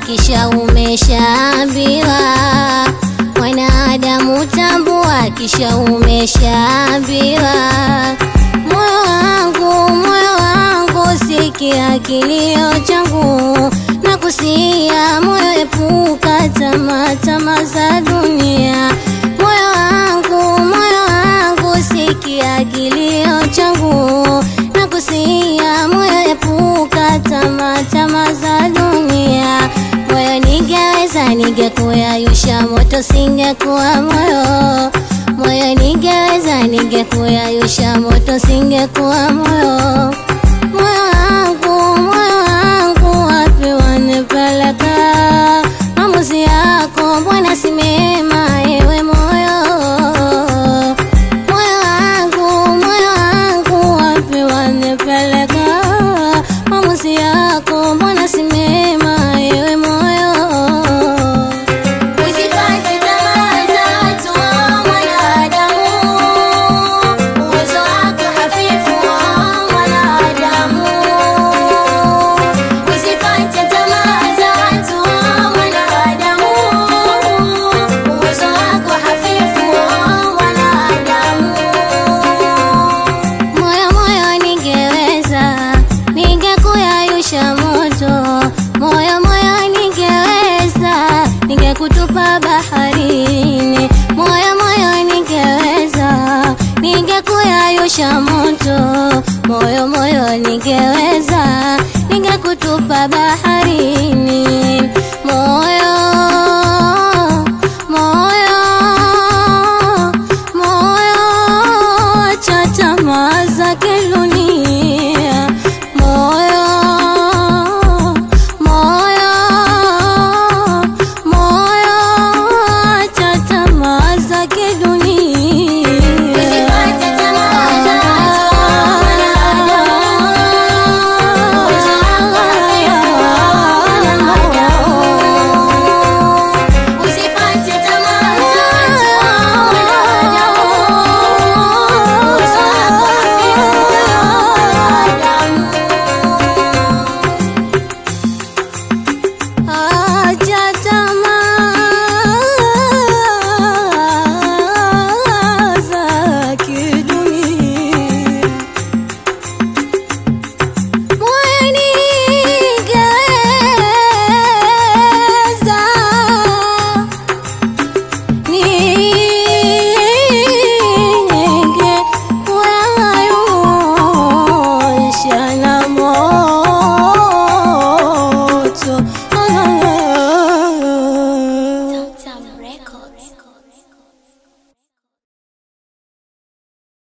kisha umeshaambiwa. Mwanadamu tambua, kisha umeshaambiwa. Moyo wangu, moyo wangu, sikia kilio changu na kusia moyo, epuka tamaa, tamaa za dunia. Moyo wangu, moyo wangu, sikia kilio changu na kusia moyo, epuka tamaa, tamaa za dunia. Moyo ningeweza, ningekuyayusha moto, singekuwa moyo. Moyo ningeweza, ningekuyayusha moto, singekuwa moyo. Moyo wangu, moyo wangu, wapi wanipeleka? Maamuzi yako mbona si mema, ewe moyo. Moyo wangu, moyo wangu, wapi wanipeleka? Maamuzi yako mbona si mema, ewe moyo. Usipate tamaa za watu wa mwanadamu, uwezo wako hafifu wa mwanadamu. Usipate tamaa za watu wa mwanadamu, uwezo wako hafifu wa mwanadamu. Moyo moyo, ningeweza ningekuyayusha moto. Moyo moyo, ningeweza ningekutupa baharini. Moyo moyo, ningeweza ningekuyayusha moto. Moyo moyo, ningeweza ningekutupa baharini.